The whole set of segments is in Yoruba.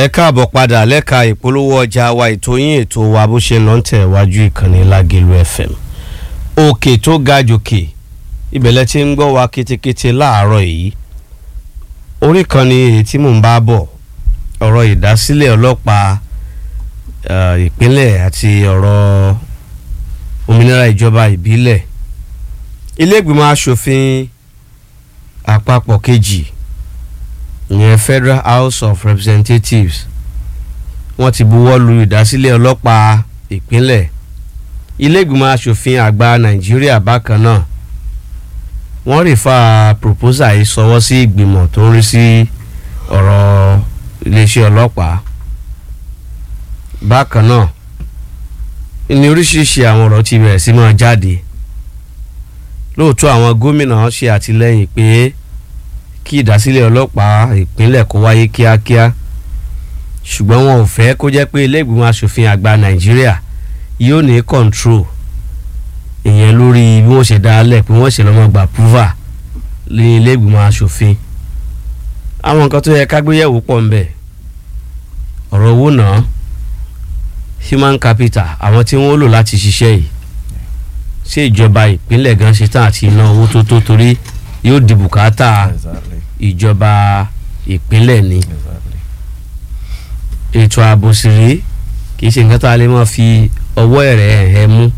ẹ káàbọ̀ padà lẹ́ka ìpolówó ọjà wa ètò yín ètò wa bó ṣe lọ́n tẹ̀ wájú ìkànnì Lágẹ̀lú FM òkè tó ga jòkè ìbẹ̀lẹ̀ tí ń gbọ́ wa kétékété láàárọ̀ yìí orí kan ni èyí tí mò ń bá bọ̀ ọ̀rọ̀ ìdásílẹ̀ ọlọ́pàá ìpínlẹ̀ àti ọ̀rọ̀ òmìnira ìjọba ìbílẹ̀ ilé ìgbìmọ̀ asòfin àpapọ̀ kejì ìyẹn Federal House of Representatives wọ́n ti buwọ́ lu ìdásílẹ̀ ọlọ́pàá ìpínlẹ̀ ilé ìgbìmọ̀ asòfin àgbà Nàìjíríà bákan náà wọ́n rí fa proposal yìí sọwọ́ sí ìgbìmọ̀ tó ń rí sí ọ̀rọ̀ iléeṣẹ́ ọlọ́pàá bákan náà ní oríṣiríṣi àwọn ọ̀rọ̀ ti bẹ̀rẹ̀ sí máa jáde lóòótọ́ àwọn gómìnà ṣe àtìlẹ́yìn pé kí ìdásílẹ̀ ọlọ́pàá ìpínlẹ̀ kó wáyé kíákíá ṣùgbọ́n wọn ò fẹ́ kó jẹ́ pé ilé ìgbìmọ̀ asòfin àgbà Nàìjíríà yóò ní control ìyẹn lórí bí wọ́n ṣe dá a lẹ̀ pé wọ́n ṣe lọ́mọ gbà púvà ní ilé ìgbìmọ̀ asòfin àwọn nǹkan tó yẹ ká gbéyẹ̀wò pọ̀ ń bẹ̀ ọ̀rọ̀ owó náà human capital àwọn tí wọ́n lò láti ṣiṣẹ́ yìí ṣé ìjọba ìpínlẹ̀ gan ṣe tán àti iná owó tó tó torí yóò di bùkátà ìjọba ìpínlẹ̀ ni ètò ààbò sì rí kì í ṣe nǹkan tá a lè máa fi ọwọ́ ẹ̀rẹ̀ ẹ̀ mú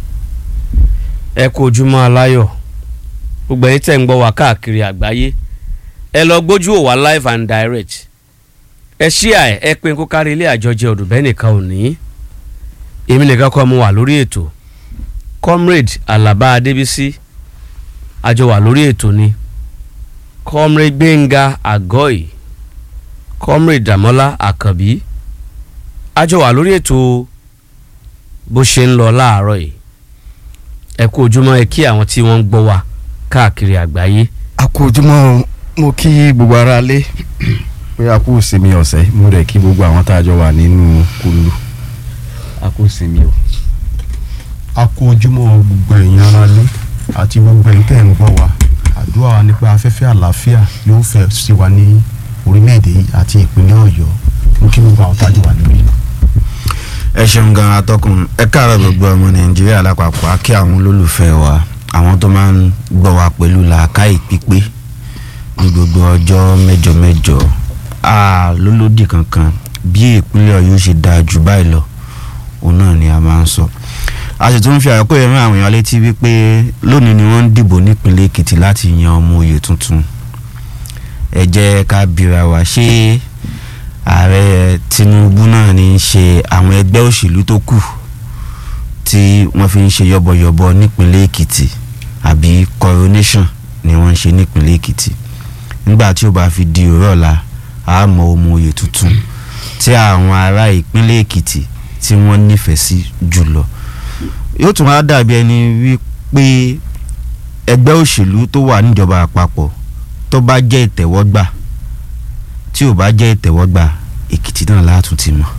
ẹ kú ojúmọ́ aláyọ̀ gbogbo ẹ̀yin tẹ̀ ń gbọ́ wá káàkiri àgbáyé ẹ lọ gbójú òwà live and direct ẹ ṣíà ẹ ẹ pé kó kárí ilé àjọjẹ ọdùnbẹ́ nìkan ò ní èmi nìkan kọ́ mo wà lórí ètò comrade alaba adébísí àjọ wà lórí ètò ni comrade gbẹ̀ngà àgọ́ì comrade dàmọ́lá àkànbí àjọ wà lórí ètò bó ṣe ń lọ láàárọ̀ yìí ẹ kú ojúmọ́ ẹ kí àwọn tí wọ́n ń gbọ́ wa káàkiri àgbáyé. a kú ojúmọ́ mo kí gbogbo ara lé pé a kú ìsinmi ọ̀sẹ̀ mo rẹ̀ kí gbogbo àwọn tá a jọ wà nínú kulu a kú ìsinmi o. a kú ojúmọ́ gbogbo ẹ̀yin ara lé àti gbogbo ẹ̀yin tẹ́ ń gbọ́ wa àdúrà wa nípa afẹ́fẹ́ àlàáfíà yóò fẹ́ sí wa ní orílẹ̀-èdè yìí àti ìpínlẹ̀ ọ̀yọ́ mo kí gbogbo àwọn tá a jọ wà níbí. ẹ ṣeun gan atọ́kùn ẹ káàárọ̀ gbogbo ọmọ nàìjíríà lápapọ̀ á kí àwọn olólùfẹ́ wa àwọn tó máa ń gbọ́ wa pẹ̀lú làákàyè pípé ní gbogbo ọjọ́ mẹ́jọ mẹ́jọ a lólódì kankan bí ìpínlẹ̀ ọ̀yọ́ ṣe dáa jù báyìí lọ òun náà ni a máa ń sọ a sì tún fi àyọkọ́ yẹn rán àwọn èèyàn létí wípé lónìí ni wọ́n ń dìbò nípínlẹ̀ èkìtì láti yan ọmọ oyè tuntun ẹ jẹ́ ká bira wa ṣé ààrẹ tinubu náà ní í ṣe àwọn ẹgbẹ́ òṣèlú tó kù tí wọ́n fi ń ṣe yọ̀bọ̀yọ̀bọ̀ nípínlẹ̀ èkìtì àbí coronation ni wọ́n ń ṣe nípínlẹ̀ èkìtì nígbà tí ó bá fi di òrọ̀ ọ̀la a mọ ọmọ oyè tuntun tí àwọn ará ìpínlẹ̀ èkìtì tí wọ́n nífẹ̀ẹ́ sí jùlọ yóò tún wá dàbí ẹni wípé ẹgbẹ́ òṣèlú tó wà níjọba àpapọ̀ tó bá jẹ́ ìtẹ̀wọ́gbà tí ò bá jẹ́ ìtẹ̀wọ́gbà èkìtì náà látún ti mọ̀.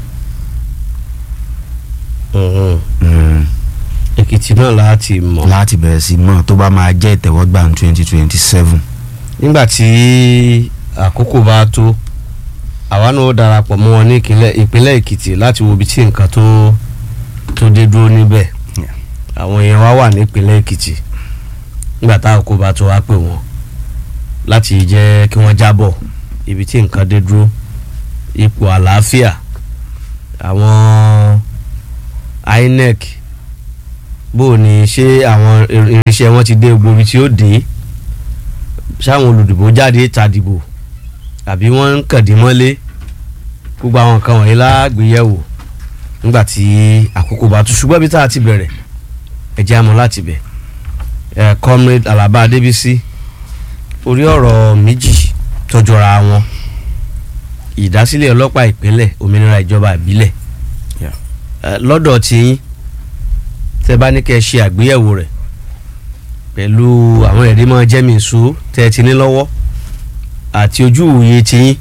èkìtì náà láti mọ̀. láti bẹ̀rẹ̀ sí mọ̀ tó bá máa jẹ́ ìtẹ̀wọ́gbà ní twenty twenty seven. nígbà tí àkókò bá tó àwa náà ó darapọ̀ mọ́ wọn ní ìpínlẹ̀ èkìtì láti wo ibi tí nǹkan tó tó dé dúró níbẹ̀ àwọn èèyàn wa wà nípínlẹ̀ èkìtì nígbà tá àkókò bá tó wá pè wọ́n láti jẹ́ kí wọ́n jábọ̀ ibi tí nǹkan dé dúró ipò àlàáfíà àwọn INEC bó o ní ṣé àwọn irinṣẹ́ wọn ti dé gbogbo ibi tí ó dé ṣáwọn olùdìbò jáde ta dìbò àbí wọ́n ń kàdí mọ́lé gbogbo àwọn nǹkan wọ̀nyí lágbèyẹ̀wò nígbà tí àkókò bá tó ṣùgbọ́n ibi tá a ti bẹ̀rẹ̀ ẹ jẹ́ àmọ́ láti bẹ̀ ẹ̀ comrade Alaba Adébísí orí ọ̀rọ̀ méjì tọ́jọ́ra wọn ìdásílẹ̀ ọlọ́pàá ìpínlẹ̀ òmìnira ìjọba ìbílẹ̀ lọ́dọ̀ tiyín tẹ́ bá ní kẹ́ ṣe àgbéyẹ̀wò rẹ̀ pẹ̀lú àwọn ẹ̀rí mọ́ jẹ́mìísú tẹ́ ẹ ti ní lọ́wọ́ àti ojú ìwòye tiyín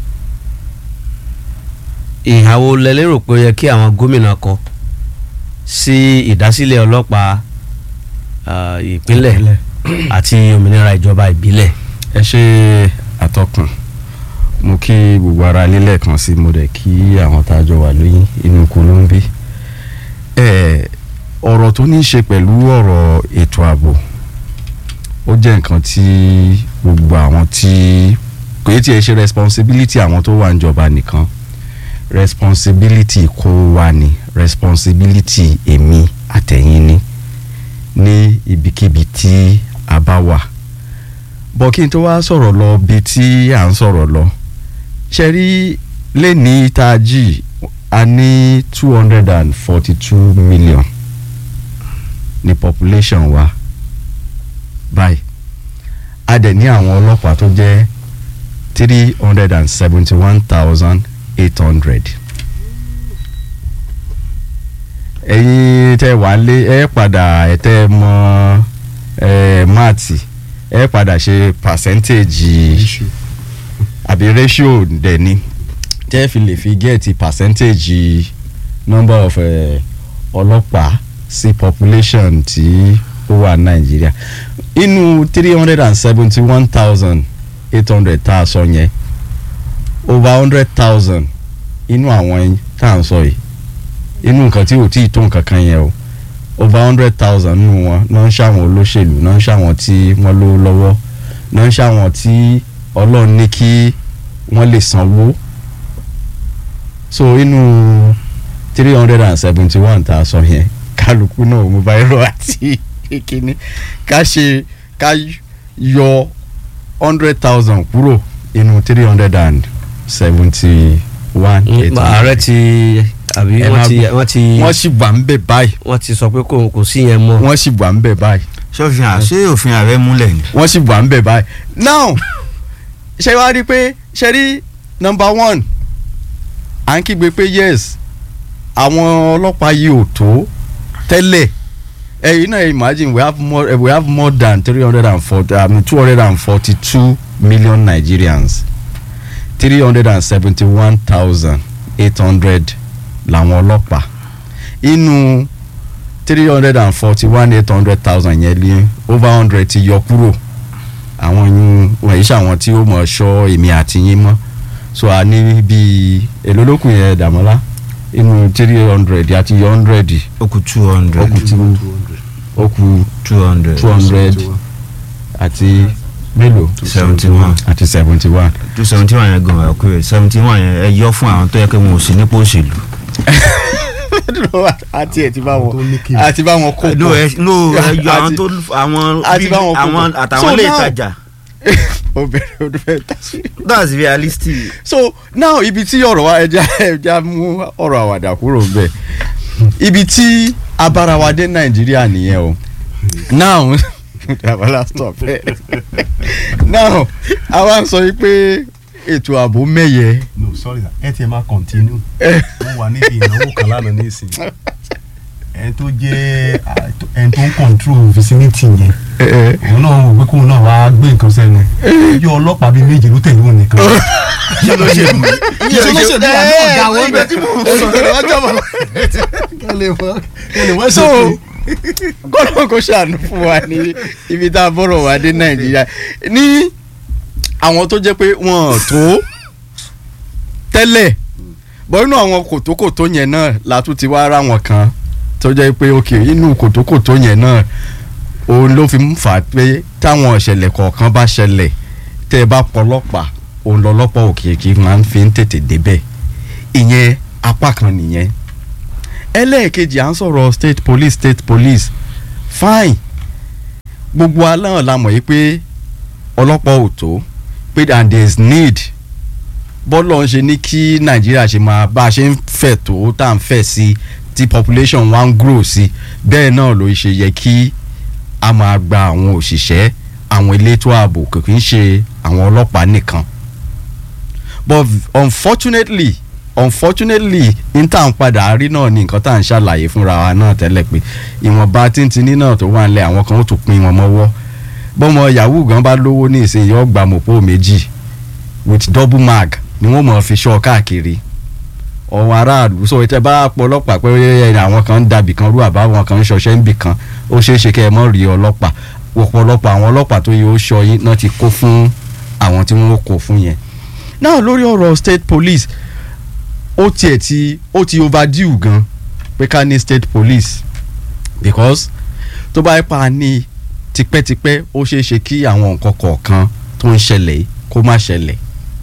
ìhàwó lẹ́lẹ́rò pé ó yẹ kí àwọn gómìnà kọ sí ìdásílẹ̀ ọlọ́pàá ìpínlẹ̀ àti òmìnira ìjọba ìbílẹ̀. ẹ ṣe àtọkùn mo kí gbogbo ara ilé lẹ́ẹ̀kan sí mo dẹ̀ kí àwọn tá a jọ wà lóyún inú Kolombi ẹ ọ̀rọ̀ tó ní í ṣe pẹ̀lú ọ̀rọ̀ ètò ààbò ó jẹ́ nǹkan tí gbogbo àwọn tí kò yẹ tí ẹ ṣe responsibility àwọn tó wà níjọba nìkan responsibility kó wà ní responsibility èmi àtẹ̀yìn ni ní ibikíbi tí a bá wà bọ́ kí n tó wá sọ̀rọ̀ lọ bí tí à ń sọ̀rọ̀ lọ ṣe rí lẹ́ni tají a ní two hundred and forty two million ní population wa báyìí a dẹ̀ ní àwọn ọlọ́pàá tó jẹ́ three hundred and seventy one thousand eight hundred ẹ̀yin tẹ́ wà lé ẹ padà ẹ tẹ́ mọ ẹ máàtì ẹ padà ṣe percentage àbí ratio dẹ̀ ni tẹ́ fi lè fi get percentage number of eh, ọlọ́pàá sí population tí ó wà nàìjíríà inú three hundred and seventy one thousand eight hundred tá a sọ yẹn over hundred thousand inú àwọn tá à ń sọ yìí inú nǹkan tí ò tí ì tó nǹkan kan yẹn o over hundred thousand nínú wọn náà ń ṣàwọn olóṣèlú náà ń ṣàwọn tí wọ́n lówó lọ́wọ́ náà ń ṣàwọn tí ọlọ́run ní kí wọ́n lè sanwó so inú three hundred and seventy one tá a sọ yẹn kálukú náà mo bá irọ́ àti kíní ká ṣe ká yọ hundred thousand kúrò inú three hundred and seventy one ààrẹ ti àbí Ẹ wọ́n máa ti gbọ́. wọ́n ti wọ́n sì wà ń bẹ̀ báyìí wọ́n ti sọ pé kò kò sí yẹn mọ́. wọ́n sì wà ń bẹ̀ báyìí ṣọ́fin à ṣé òfin ààrẹ múlẹ̀ ni. wọ́n sì wà ń bẹ̀ báyìí now ṣe wá rí i pé ṣe rí number one à ń kígbe pé yes àwọn ọlọ́pàá yìí ò tó tẹ́lẹ̀ ẹ̀yin náà imagine we have more eh, we have more than three hundred and forty I mean two hundred and forty two million Nigerians three hundred and seventy one thousand eight hundred làwọn ọlọ́pàá inú three hundred and forty one eight hundred thousand yẹn lé over hundred ti yọ kúrò àwọn yun wọ̀nyí ṣàwọn tí ó mọ̀ ṣọ́ èmi àti yín mọ́ so a ní bíi èlò lókun yẹn dàmọ́lá inú three hundred àti yọ hundred ó kù two hundred ó kù tí ó kù two hundred two hundred àti mélòó seventy one àti seventy one. two seventy one yẹn gan ẹ̀ kúrẹ́ seventy one yẹn ẹ yọ fún àwọn tó yẹ kí wọn ò sí nípò òṣèlú. àti ẹ̀ ti bá Àwọn tó ní wọn kí- àti bá wọn kó no ẹ no ẹ yọ àwọn Àti- tó àwọn àti bí báwọn kó àwọn pọ̀. àtàwọn So ilé now- ìtajà obìnrin ọdún fẹ́ tà sí. that's realistic. so now ibi tí ọ̀rọ̀ wa ẹja ẹja mú ọ̀rọ̀ àwàdà kúrò bẹ́ẹ̀ ibi tí abára wa dé nàìjíríà nìyẹn o now abala stop now àwa ń sọ yìí pé ètò ààbò mẹ́yẹ no sorry sir ẹ tiẹ̀ máa continue mo wà níbi ìnáwó kan lánàá nísìnyí ẹni tó jẹ́ ah, tó- ẹni tó ń control vicinity yẹn òun náà wò pé kóun náà wá gbé nǹkan sẹ́nu yọ ọlọ́pàá bíi méje ló tẹ̀lé òun nìkan kí ló ṣe mí. kí ló ṣe bí wà ní ọ̀gá wọn bẹ̀ tí mo sọ̀rọ̀ ọjọ́ bọ̀ kẹ́lẹ́ wọ́n kẹ́lẹ́ wọ́n so ṣe kọ́nà kò ṣàánú fún wa ní ibi tá a bọ̀rọ̀ wá dé nàìjíríà ní àwọn tó jẹ́ pé wọ́n tó tẹ́lẹ̀ bọ́ inú àwọn kòtókòtó yẹn náà la tún ti wá ra wọn kan tó jẹ́ pé ok inú kòtókòtó yẹn náà òun ló fi ń fà á pé táwọn ìṣẹ̀lẹ̀ kọ̀ọ̀kan bá ṣẹlẹ̀ tẹ́ ẹ bá pọlọ́pàá òun lọ́lọ́pàá òkè kí máa ń fi ń tètè débẹ̀ ìyẹn apá kan nìyẹn ẹlẹ́ẹ̀kejì à ń sọ̀rọ̀ state police state police fine gbogbo aláhàn la mọ̀ yìí pé ọlọ́pàá ò tó pé and there is need bọ́lọ̀ ń ṣe ní kí nàìjíríà ṣe máa bá a ṣe ń fẹ̀ tó tá à ń fẹ̀ sí tí population wa ń grow sí bẹ́ẹ̀ náà ló ṣe yẹ kí a máa gba àwọn òṣìṣẹ́ àwọn elétò ààbò kò kí ń ṣe àwọn ọlọ́pàá nìkan but unfortunately unfortunately n tá à ń padà rí náà ni nǹkan tá à ń ṣàlàyé fúnra wa náà tẹ́lẹ̀ pé ìwọ̀nba tíntìní náà tó wà nílẹ̀ àwọn kan ó tún pín wọn mọ́wọ́ bọ́mọ yahoo gan bá lówó ní ìsìn yóò gba mọ̀pọ̀ méjì with double mag ni wọ́n mọ̀ fi ṣọ́ káàkiri ọ̀hún aráàlú sọ ìtẹ́ bá pọ̀ ọlọ́pàá pé ẹ, àwọn kan ń dàbì kan rú àbáwọn kan ń ṣọṣẹ́ níbì kan ó ṣeé ṣe kẹ́ ẹ mọ́ rí ọlọ́pàá ọ̀pọ̀lọpọ̀ àwọn ọlọ́pàá tó yẹ ó ṣọ yín náà ti kó fún àwọn tí wọ́n kó fún yẹn náà lórí ọ̀rọ̀ state police ó tiẹ̀ ti ó ti overdue gan pé ká ní state police because tó bá yẹ pa ní tipẹ́tipẹ́ ó ṣeé ṣe kí àwọn nǹkan kọ̀ọ̀kan tó ń ṣẹlẹ̀ yìí kó má ṣẹlẹ̀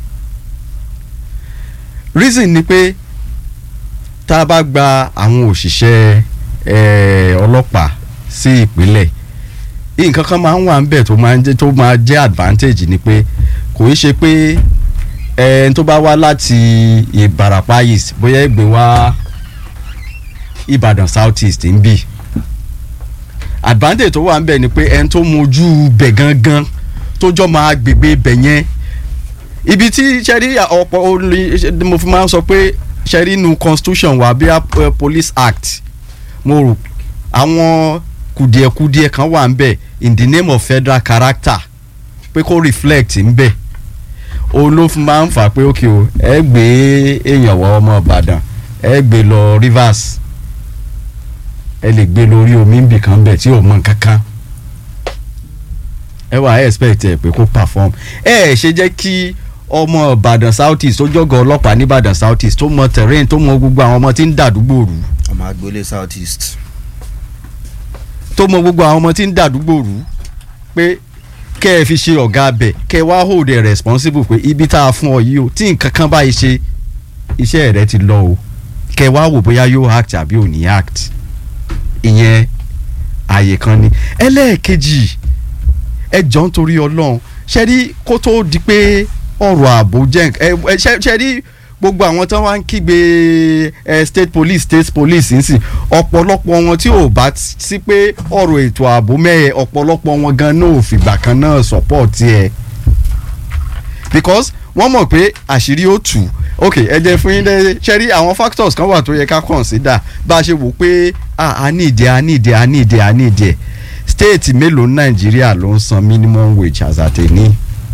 reason ni pé tá a bá gba àwọn òṣìṣẹ́ eh, ọlọ́pàá sí ìpínlẹ̀ nǹkan kan máa ń wà níbẹ̀ tó máa ń jẹ́ tó máa jẹ́ advantage ni pé kò í ṣe pé ẹni tó bá wá láti Ìbàràpá east bóyá ẹgbẹ́ wá Ìbàdàn south east ń bì advantage tó wà níbẹ̀ ni pé ẹni tó mojú bẹ̀ gangan tó jọ máa gbègbè bẹ̀ yẹn ibi tí sẹ́rí ọ̀pọ̀ olè mo fi máa ń sọ pé sẹ́rí nu constitution wa bí i police act mo rò àwọn kùdìẹ̀kùdìẹ̀ kan wà ń bẹ̀ in the name of federal character pé kó reflect ń bẹ̀ òun ló fi máa ń fà pé ókè o ẹ gbé èèyàn wọ ọmọ Ìbàdàn ẹ gbé lọ Rivers ẹ lè gbé lórí omi ń bì kan bẹ̀ tí ò mọ nǹkan kan ẹ wà ẹ expect ẹ pé kó perform ẹ ẹ ṣe jẹ́ kí ọmọ Ìbàdàn South East tó jọgọ ọlọ́pàá ní Ìbàdàn South East tó mọ terrain tó mọ gbogbo àwọn ọmọ tí ń dàdúgbò rú ọmọ agboolé south east. tó mọ gbogbo àwọn ọmọ tí ń dàdúgbò rú pé kẹ́ ẹ fi ṣe ọ̀gá abẹ kẹ́ ẹ wá hold ẹ responsible pé ibi tá a fún ọ yìí o tí nǹkan kan báyìí ṣe iṣẹ́ rẹ ti lọ o kẹ́ ẹ wá wò bóyá yóò act àbí ò ní act ìyẹn àyè kan ni ẹlẹ́ẹ̀kejì ẹ jọ ń torí ọlọ́run ṣe rí kó tó di pé ọ̀rọ̀ ààbò jẹ́ ẹ ẹ ṣe ṣe rí gbogbo àwọn tí wọ́n wá ń kígbe ẹ state police state police ń sìn ọ̀pọ̀lọpọ̀ wọn tí ò bá sí pé ọ̀rọ̀ ètò ààbò mẹ́ẹ̀ ọ̀pọ̀lọpọ̀ wọn gan náà ò fìgbà kan náà support ẹ because wọ́n mọ̀ pé àṣírí ó tù ok ẹ jẹ́ fún yín dẹ́ ṣe rí àwọn factors kan wà tó yẹ ká consider bá a ṣe wò pé ah a ní ìdí a ní ìdí a ní ìdí a ní ìdí ẹ̀ state mélòó ní nàìjíríà ló ń san minimum wage as at ní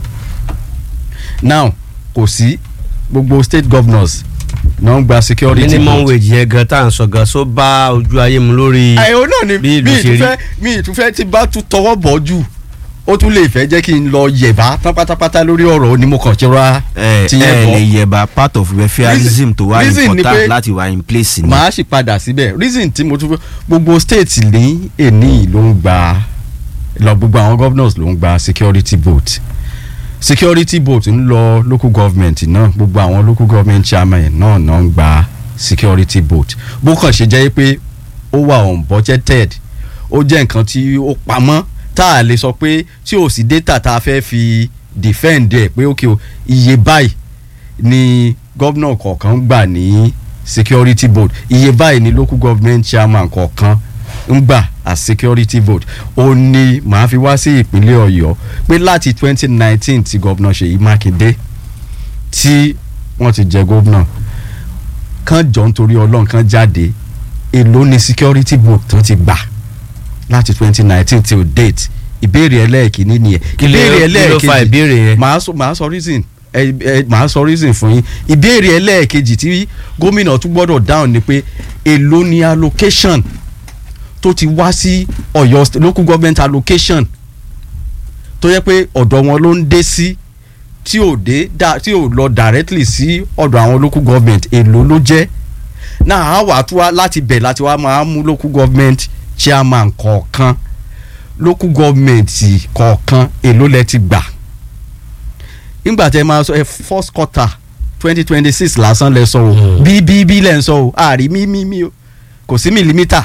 now kò sí gbogbo state governors náà ń gba security minimum vote. wage yẹn gan tá à ń sọ gan so bá ojú ayé mu lórí àìwọ náà ni bí mi ìlú ṣe rí. ìtúfẹ́ mi ìtúfẹ́ tí bá tún tọwọ́ bọ̀ jù ó tún lè fẹ́ jẹ́ kí n lọ yẹ̀bá tán pátápátá lórí ọ̀rọ̀ ni mo kàn ṣe ra ẹ ti ẹ yẹn lè bọ̀ yẹba part of welfareism tó wà reason ni important pé láti wà in place ni. màá sì padà síbẹ̀ reason tí mo tún fẹ́ gbogbo state ní èní ló ń gba lọ gbogbo àwọn governors ló ń gba security vote security vote ń lọ local government náà gbogbo àwọn local government chairman náà náà ń gba security vote bó kàn ṣe jẹ́ pé ó wà unbudgeted ó jẹ́ nǹkan tí ó pamọ́ tá a lè sọ pé tí ò sí data tá a fẹ́ fi defend ẹ̀ pé ókè o iye báyìí ni gómìnà kọ̀ọ̀kan ń gbà ní security vote iye báyìí ni local government chairman kọ̀ọ̀kan ń gbà as security vote ó ní màá fi wá sí ìpínlẹ̀ ọ̀yọ́ pé láti twenty nineteen tí gómìnà ṣèyí mákindé tí wọ́n ti jẹ gómìnà kán jọ nítorí ọlọ́run kán jáde èló ni security vote tán ti gbà láti twenty nineteen till date ìbéèrè ẹlẹ́ẹ̀kínní nìyẹn kí ló fa ìbéèrè yẹn. màá sọ màá sọ reason ẹ ẹ màá sọ reason fún yín ìbéèrè ẹlẹ́ẹ̀kejì tí gómìnà tún gbọ́dọ̀ dáhùn ni pé èló ni allocation tó ti wá sí Ọ̀yọ́ st- local government allocation tó yẹ pé ọ̀dọ̀ wọn ló ń dé sí tí ò dé da- tí ò lọ directly sí ọ̀dọ̀ àwọn local government èló ló jẹ́ náà á wà tó wá láti bẹ̀ láti wá máa mú local government chairman kọ̀ọ̀kan local government kọ̀ọ̀kan èló lẹ ti gbà nígbà tẹ máa sọ ẹ first quarter twenty twenty six lásán lẹ sọ o Mm. bí bí bí lẹ ń sọ o àrí mí mí mí o kò sí mìlímítà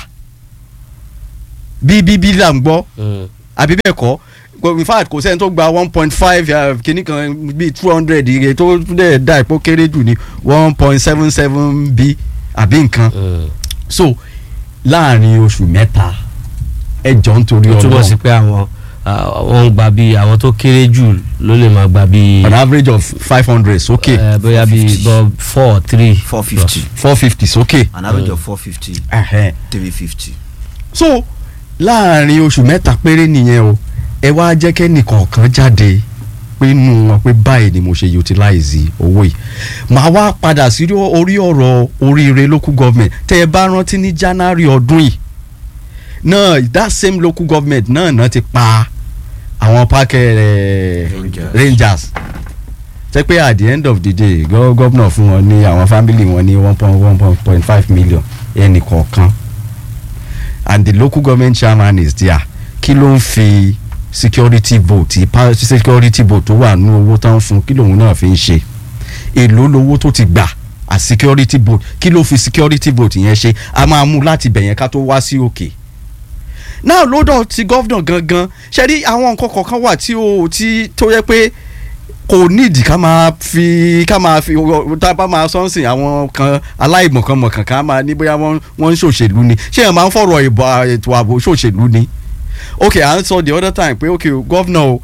bí bí bí là ń gbọ́ Mm. àbí bẹ́ẹ̀ kọ́ Kò- in fact kò sẹ́ni tó gba one point five kìíní kan bíi two hundred iye tó dẹ̀ da ìpò kéré jù ní one point seven seven b àbí nǹkan Mm. so láàrin oṣù mẹ́ta ẹ jọ ń torí ó túbọ̀ sí ọlọ́run pé àwọn ah, wọ́n ń gba bíi àwọn tó kéré jù ló lè máa gba bíi on average of five hundred sókè eh, bóyá bíi 450. bọ́ four three four fifty four fifty sókè. an average of four fifty Ẹhẹ́n. three fifty. so láàrin oṣù mẹ́ta péré nìyẹn o ẹ wá jẹ́ kẹ́nìkọ̀ọ̀kan jáde pé nù wọn pé báyìí ni mo ṣe utilize owó yìí màá wá padà sí orí ọ̀rọ̀ oríire local government tẹ́ ẹ bá rántí ní January ọdún yìí náà that same local government náà náà ti pa àwọn pákẹ́ Rangers. Rangers tẹ́ pé at the end of the day gọ́- gómìnà fún wọn ní àwọn family wọn ní one point one point five million ẹnì kọ̀ọ̀kan and the local government chairman is there kí ló ń fi security vote pa- security vote tó wà nínú owó tán fún kí lòun náà fi ń ṣe èló lowó tó ti gbà as security vote kí ló fi security vote yẹn ṣe a máa mú láti bẹ̀yẹn ká tó wá sí òkè náà lọ́dọ̀ ti gọ́vnà gangan ṣe rí àwọn nǹkan kọ̀ọ̀kan wà tí ó tí tó yẹ pé kò nídìí ká máa fi ká máa fi tá a bá máa sọ́nsìn àwọn kan aláìmọ̀kànmọ̀kàn ká máa ní bóyá wọ́n wọ́n ń ṣòṣèlú ni ṣé ẹ̀ máa ń fọ̀rọ̀ ìbò ètò ààbò ṣòṣèlú ni ok à ń sọ the other time pé ok gọ́vnà o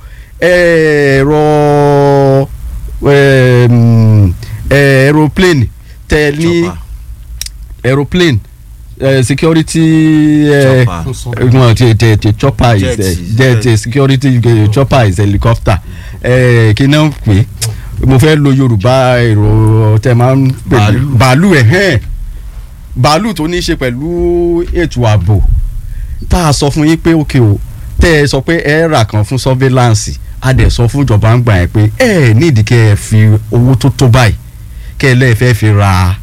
ẹ̀rọ em, aeroplane tẹ ní Chopper. aeroplane uh, security uh, Chopper. no, the, the, the chopper Jet is is- uh, jet, jet. uh, security uh, chopper is helicopter uh, kí náà ń pè é mo fẹ́ lo yorùbá èrò tẹ máa ń pè ní Bàálù. bàálù ẹ̀ hẹ́n bàálù tó ní í ṣe pẹ̀lú ètò ààbò tá a sọ fún yín pé òkè o tẹ́ ẹ sọ pé ẹ rà kan fún surveillance a dẹ̀ sọ fún ìjọba ń gbà yẹn pé ẹ nídìí kẹ́ ẹ fi owó tó tó báyìí kẹ́ ẹ lẹ́ẹ̀ fẹ́ fi ra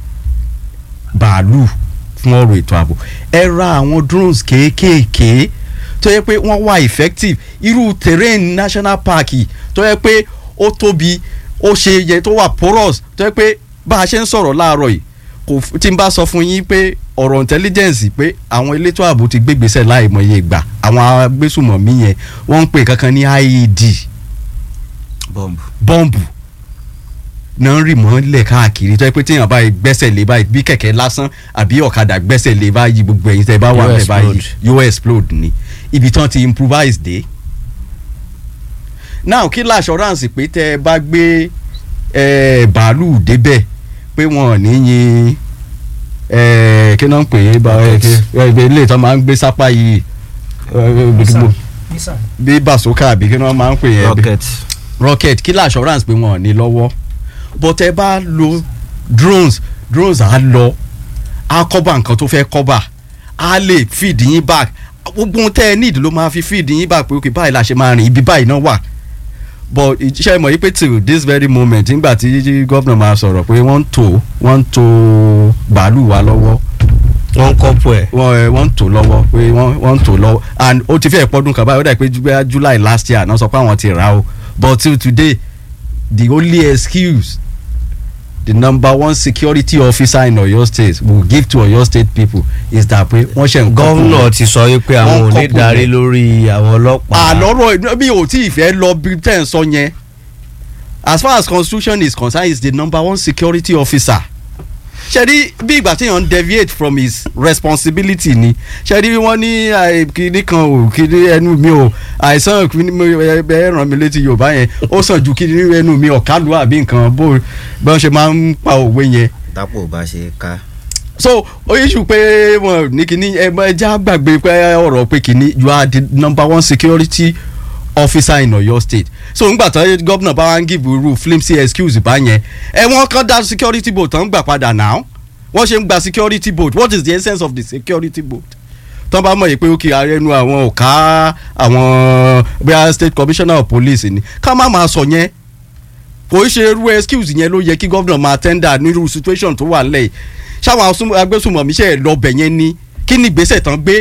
bàálù fún ọ̀rọ̀ ètò ààbò ẹ ra àwọn drones kéékèèké tó yẹ pé wọ́n wà effective irú terrain national park yìí tó yẹ pé ó tóbi ó ṣe yẹ tó wà porous tó yẹ pé bá a ṣe ń sọ̀rọ̀ láàárọ̀ yìí kò f- tí n bá sọ fún yín pé ọ̀rọ̀ intelligence pé àwọn elétò ààbò ti gbégbèsè láìmọye ìgbà àwọn agbésùmọ̀mí yẹn wọ́n ń pè kankan ní IED bọ́ǹbù. bọ́ǹbù náà ń rì mọ́lẹ̀ káàkiri tó yẹ pé téèyàn báyìí gbẹ́sẹ̀ lé báyìí bí kẹ̀kẹ́ lásán àbí ọ̀kadà gbẹ́sẹ̀ lé báyìí gbogbo ẹ̀yin tẹ́ bá wà Yóò bẹ́ẹ̀ báyìí explode. yóò explode ni ibi tán ti improvise dé. now kí l'assurance pé tẹ́ ẹ bá gbé eh, bàálù débẹ̀ pé wọn ò ní yin eh, kí náà ń pè é bá ẹ ilé ìtàn máa ń gbé sápá yìí eh, bí bàṣókà àbí kí náà máa ń pè é rocket. rocket kí l'assurance pé wọn ò ní lọ́wọ́ but ẹ bá lo drones drones á lọ á cover nǹkan tó fẹ́ cover á lè feed yín back gbogbo ohun tẹ́ ẹ need ló máa fi feed yín back pé ok báyìí la ṣe máa rìn ibi báyìí náà wà but iṣẹ́ mọ̀ yí pé till this very moment nígbà tí gómìnà máa sọ̀rọ̀ pé wọ́n ń tò wọ́n ń tò bàálù wa lọ́wọ́ wọ́n ń kọ́pù ẹ̀ wọ́n ẹ, wọ́n ń tò lọ́wọ́ pé wọ́n wọ́n ń tò lọ́wọ́ and ó ti fẹ́ pọ́dún kan báyìí ó dà pé ju- july last year náà sọ pé àwọn ti rà o but till today the only excuse the number one security officer in Oyo state will give to Oyo state people is that pé wọ́n ṣe nǹkan gọ́vnà ti sọ wípé àwọn Wọ́n ò ní kọ́pù darí rẹ̀. lórí àwọn ọlọ́pàá àlọ́rọ̀ bí o tí ì fẹ́ lọ bí tẹ̀ ń sọ yẹn as far as constitution is concerned he is the number one security officer ṣẹ́rí bí ìgbà tí yàn ń deviate from his responsibility ni ṣẹ́rí wọ́n ní àì, kíní kan ò kíní ẹnu mi ò àìsàn kíní mi, ẹ ẹ ràn mí létí yorùbá yẹn ó sàn ju kíní ẹnu mi ọ̀kálù àbí nǹkan bó bí wọ́n ṣe máa ń pa òwe yẹn tápò bá ṣe ká. so oyiṣu pé wọn ní kíní ẹ ẹ já gbàgbé pé ọ̀rọ̀ pé kíní you are the number one security officer in Oyo state so ngbà tán gómìnà bá wá ń give irú flimsy excuse bá yẹn ẹ wọ́n kàn dá security boat tán gbà padà now wọ́n ṣe ń gba security boat what is the essence of the security boat tán bá mọ̀ yìí pé ókè arẹnu àwọn ò ká àwọn bóyá state commissioner of police ni ká má máa sọ yẹn kò í ṣe irú excuse yẹn ló yẹ kí gómìnà máa tender nírú situation tó wà nílẹ̀ yìí ṣáwọn asún- agbésùnmọ̀mí ṣe lọ́bẹ̀ yẹn ni kí ni ìgbésẹ̀ tán gbé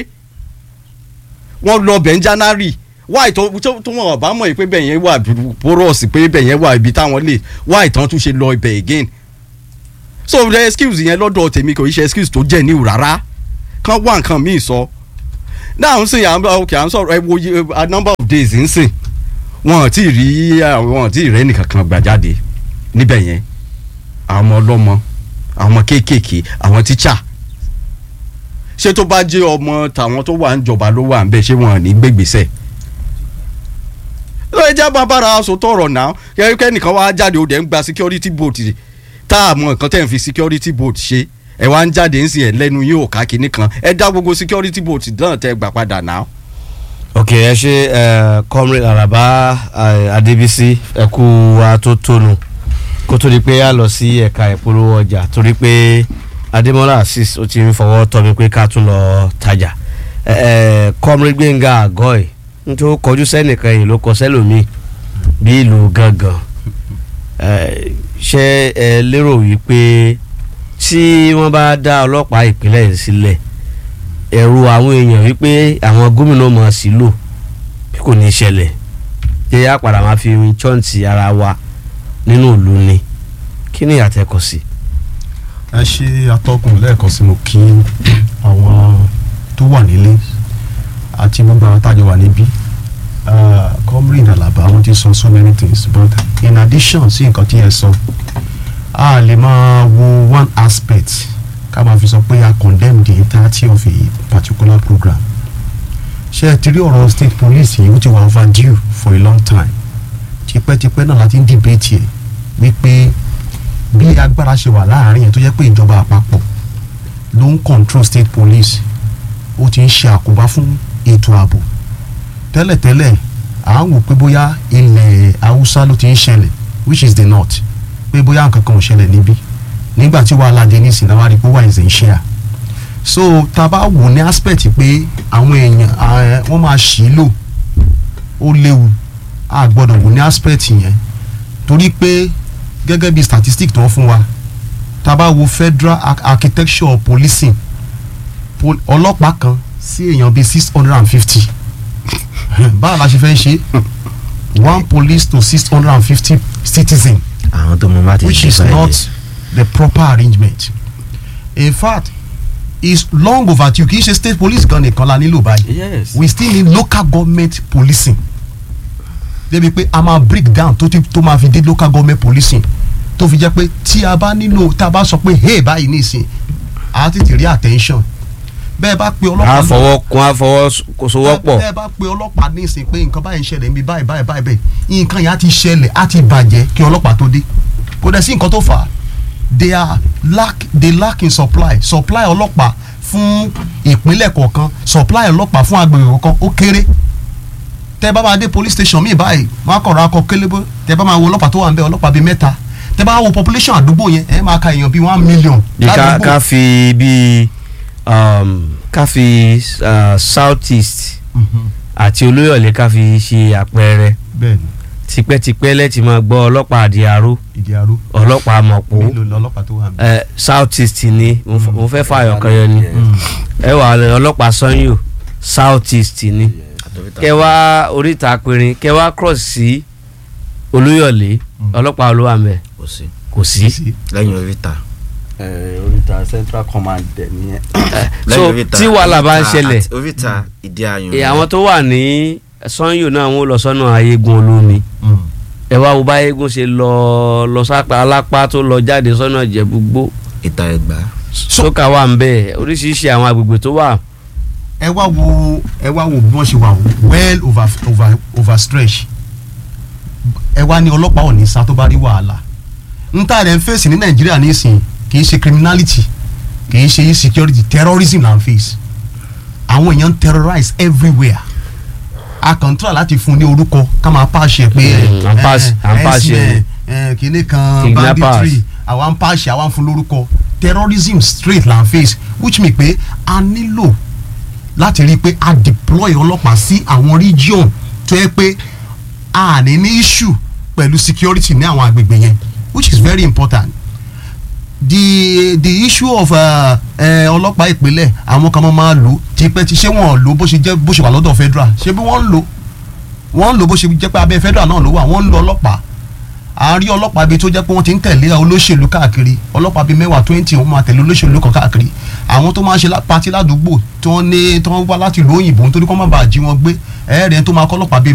wọ́n lọ́bẹ̀ ń january wáì tó tó tó wọn bá mọ̀ yìí pé bẹ́ẹ̀ yẹn wà porous pé bẹ́ẹ̀ yẹn wà ibi táwọn lè wáì tán tún ṣe lọ ibẹ̀ again so the excuse yẹn lọ́dọ̀ tèmi kò í ṣe excuse tó jẹ́ níwò rárá kán wá nǹkan míì sọ náà ń sìn à ń ok à ń sọ̀rọ̀ ẹ wo iye, a number of days ń sìn wọn ò tí ì rí wọn ò tí ì rẹ́ nìkan kan gbà jáde níbẹ̀ yẹn àwọn ọmọ ọlọ́mọ àwọn ọmọ kéékèèké àwọn tíṣà ṣé tó bá jẹ́ ọmọ tàwọn tó wà ń jọba ló wà ń bẹ̀ ṣé wọn ò ní gbégbèsè lóye jẹ́ bá bára aṣọ tọrọ náà kẹ́kẹ́ nìkan wá jáde ó dẹ̀ ń gba security boat tá a mọ nǹkan tẹ̀ ń fi security boat ṣe ẹ wá ń jáde ń sìn ẹ lẹ́nu yóò ká kinní kan ẹ dá gbogbo security boat náà tẹ gbà padà náà. ok ẹ ṣe ẹ comrade araba ẹ, adébísí ẹ kú atótónu kó tó di pé a lọ sí ẹ̀ka ìpolówó ọjà torí pé adémọlá asis ó ti ń fọwọ́ tọ́ mi pé ká tún lọ tajà ẹ ẹ comrade gbẹ̀ngà àgọ́ ẹ̀ nítorí ó kọjú sẹ́nìkan yìí ló kọ sẹ́lòmíì bí ìlú gangan Eh, ṣé ẹ lérò wípé tí wọ́n bá dá ọlọ́pàá ìpínlẹ̀ yìí sílẹ̀ ẹ̀rù àwọn èèyàn wípé àwọn gómìnà mọ̀ sí lò bí kò ní í ṣẹlẹ̀ ṣé á padà máa fi chọ́ǹtì ara wa nínú ìlú ni kí ni àtẹ̀kọ̀ sí. ẹ ṣe atọ́kùn lẹ́ẹ̀kan sí mo kí àwọn tó wà nílé àti gbogbo àwọn tájọ wà níbí Ah, comrade Alaba wọ́n ti sọ so many things but in addition sí nǹkan tí ẹ sọ a lè máa wo one aspect ká máa fi sọ pé a condemn the entirety of a particular program ṣé ẹ ti rí ọ̀rọ̀ state police yìí ó ti wà overdue for a long time tipẹ́tipẹ́ náà láti ń debate ẹ̀ wípé bí agbára ṣe wà láàrin yẹn tó jẹ́ pé ìjọba àpapọ̀ ló ń control state police ó ti ń ṣe àkóbá fún ètò ààbò tẹ́lẹ̀tẹ́lẹ̀ à ń wò pé bóyá ilẹ̀ haúsá ló ti ń ṣẹlẹ̀ which is the north pé bóyá nǹkan kan ò ṣẹlẹ̀ níbí nígbà tí wàhálà dé ní ìsìn náà wá rí pé wà ìsìn ṣe à so tá a bá wò ní aspect pé àwọn èèyàn eh, wọ́n máa ṣì í lò ó léwu a gbọ́dọ̀ wò ní aspect yẹn torí pé gẹ́gẹ́ bí statistic tó ń fún wa tá a bá wo federal ar- architecture of policing pol ọlọ́pàá kan sí èèyàn bíi six hundred and fifty báwo la ṣe fẹ́ ṣe one police to six hundred and fifty citizen àwọn tó mọ bá ti which is not the proper arrangement in fact is long overdue kì í ṣe state police gan nìkan la nílò báyìí yes. we still need local government policing débi pé a máa break down tó ti tó máa fi dé local government policing tó fi jẹ́ pé tí a bá nílò tá a bá sọ pé hey báyìí nísìn a tètè rí attention bẹ́ẹ̀ bá pe ọlọ́pàá a fọwọ́ kun a fọwọ́ kò sowọ́pọ̀ bẹ́ẹ̀ bá pe ọlọ́pàá nísìn pé nǹkan báyìí ń ṣẹlẹ̀ níbi báyìí báyìí báyìí bẹ́ẹ̀ nǹkan yẹn á ti ṣẹlẹ̀ á ti bàjẹ́ kí ọlọ́pàá tó dé kò dẹ̀ sí nǹkan tó fà á they are lack they lack in supply supply ọlọ́pàá fún ìpínlẹ̀ kọ̀ọ̀kan supply ọlọ́pàá fún agbègbè kọ̀ọ̀kan ó kéré tẹ́ bá máa dé police station míì báyìí wọ́n á kọ̀rọ̀ akọ kélébó tẹ́ bá máa wo ọlọ́pàá tó wà ń bẹ ọlọ́pàá bíi mẹ́ta tẹ́ bá wo population àdúgbò yẹn ẹ máa ka èèyàn bíi one million bí ká ládùúgbò ká fi bí um, ká fi uh, south east Mhm. àti olóyọ̀lé ká fi ṣe àpẹẹrẹ bẹ́ẹ̀ ni tipẹ́tipẹ́ lẹ́tì máa gbọ́ ọlọ́pàá àdìarú ìdí arú ọlọ́pàá mọ̀pó mélòó lọ́lọ́pàá tó wà ń bẹ. uh, south east ni mo f- mo fẹ́ fààyàn kan yẹn ni Mm. ẹ wà lẹ ọlọ́pàá sanyo south east ni kẹwàá oríta péré kẹwàá cross sí olóyọ̀lé Mm. ọlọ́pàá olówó àmẹ́ kò sí kò sí. sí. lẹ́yìn oríta oríta central command dẹ̀ nìyẹn. so lẹ́yìn oríta tí wàhálà bá ń oríta ṣẹlẹ̀ àti oríta ìdí ayùn ẹ, àwọn tó wà ní sanyo náà wọn lọ sọ́nà ayégun olómi Mm. ẹ wá wo bá ayégun ṣe lọ lọ sápá alápá tó lọ jáde sọ́nà ìjẹ̀búgbó ìta ẹgbà sókà wà ń bẹ oríṣiríṣi àwọn agbègbè tó wà ẹ wá wo ẹ wá wo bí wọ́n ṣe wà well over over overstretch ẹ wá ní ọlọ́pàá ò ní sá tó bá rí wàhálà n ta rẹ̀ ń fèsì ní nàìjíríà nísìnyí kì í ṣe criminality kì í ṣe insecurity terrorism là ń fèsì àwọn èèyàn ń terrorize everywhere a kàn ń try láti fún ní orúkọ ká máa pàṣẹ pé Mm, à ń pass- à ń pàṣẹ. kìnìún kan Kidnappers. banditry àwa ń pàṣẹ àwa ń fún lórúkọ terrorism straight là ń face which mean pé a nílò láti rí i pé a deploy ọlọ́pàá sí àwọn region tó yẹ pé a ní ní issue pẹ̀lú security ní àwọn agbègbè yẹn which is very important the the issue of uh, uh, ọlọ́pàá ìpínlẹ̀ àwọn kan máa lò tipẹ́ ti ṣé wọ́n lò bó ṣe jẹ́ bó ṣe wà lọ́dọ̀ federal ṣé bí wọ́n ń lò wọ́n ń lò bó ṣe jẹ́ pé abẹ́ federal náà ló wà wọ́n ń lo ọlọ́pàá à ń rí ọlọ́pàá bíi tó jẹ́ pé wọ́n ti ń tẹ̀lé olóṣèlú káàkiri ọlọ́pàá bíi mẹ́wàá twenty wọ́n máa tẹ̀lé olóṣèlú kan káàkiri àwọn tó máa ń ṣe lá- pati ládùúgbò tí wọ́n ní tí wọ́n wá láti ìlú òyìnbó nítorí kó má bàa jí wọn gbé ẹ̀ẹ́rẹ́ tó máa kọ́ ọlọ́pàá bíi